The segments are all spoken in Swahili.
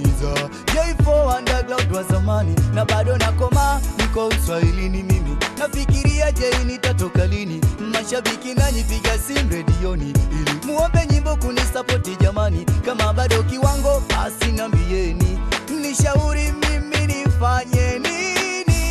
unaniumiza J4 underground wa zamani na bado nakoma niko uswahilini mimi nafikiria je nitatoka lini mashabiki nanyi piga simu redioni ili muombe nyimbo kunisapoti jamani kama bado kiwango basi nambieni nishauri mimi nifanye nini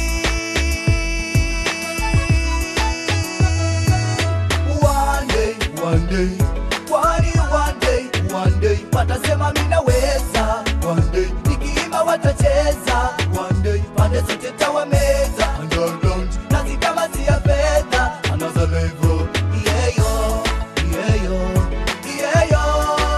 one day one day kwani one day one day watasema minaweza one day nikiimba watacheza one day pande zote tawameza underground nazi kama si ya fedha another level yeah yo yeah yo yeah yo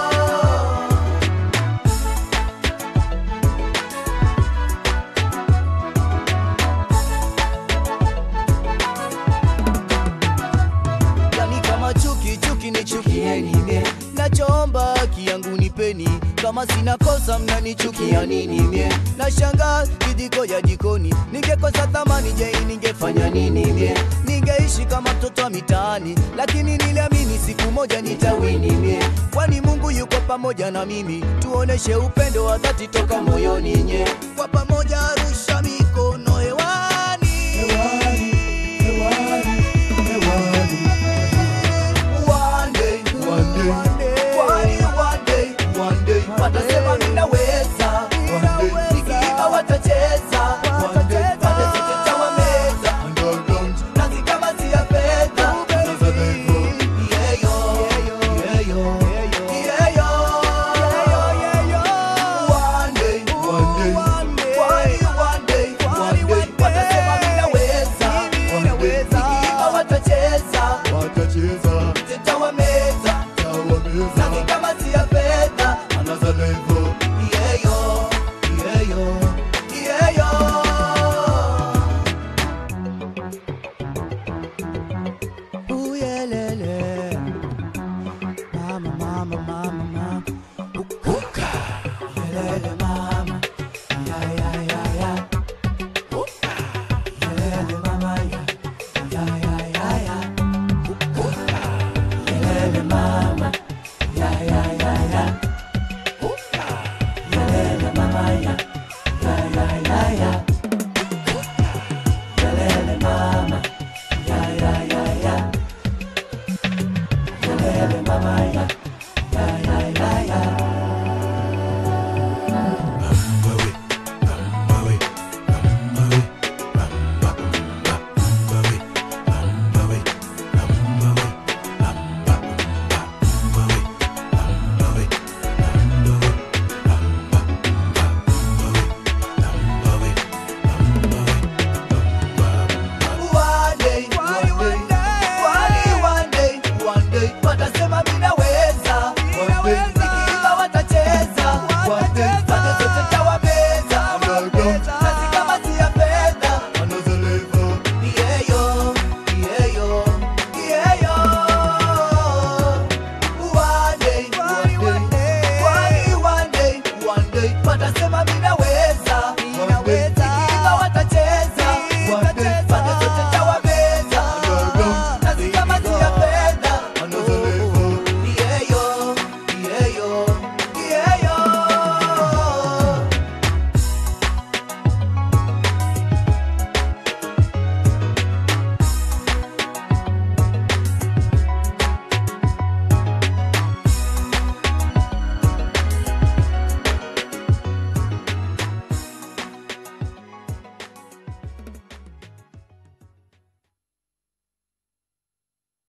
yani kama chuki chuki ni chukieni mie nachoomba haki yangu nipeni kama sina kosa mnanichukia nini mie nashanga kijiko ya jikoni ningekosa thamani je ningefanya nini mie ningeishi kama mtoto wa mitaani lakini niliamini siku moja nitawini mie kwani mungu yuko pamoja na mimi tuoneshe upendo wa dhati toka